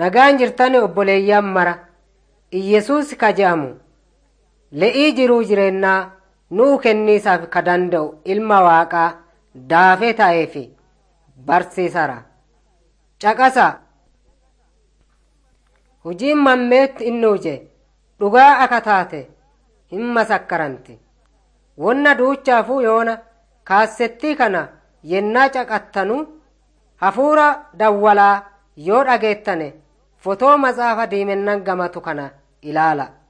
Nagaan jirtani obboleeyyan mara Iyyesuus ka je'amu le'ii jiruu jireenyaa nuu kenniisaaf ka danda'u ilma waaqaa daafee ta'eef barsiisara. Caqasa hojiin mammeetti inni huje dhugaa akka taate hin masakkaranti. Wonna duuchaafuu yoona kaassettii kana yennaa caqattanu hafuura dawwalaa yoo dhageettane fotoo matsaafa diimennan gamatu kana ilaala.